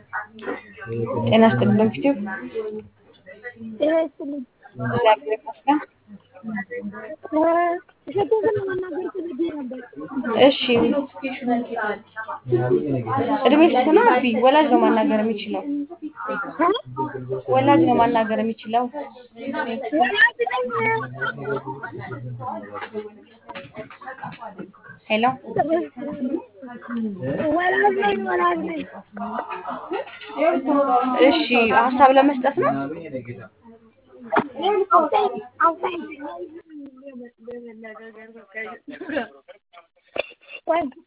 ጤና ይስጥልኝ በፊቱ ጤና ይስጥልኝ። እግዚአብሔር ይመስገን። እሸቱን ለማናገር ፈልጌ ነበር። እሺ እድሜ ስንት ነው? አቢ ወላጅ ነው ማናገር የሚችለው። ወላጅ ነው ማናገር የሚችለው። ወላጅ ነኝ። ሄሎ ወላጅ ነኝ። ወላጅ ነኝ። እሺ ሀሳብ ለመስጠት ነው። አውጣኝ አውጣኝ። ወይ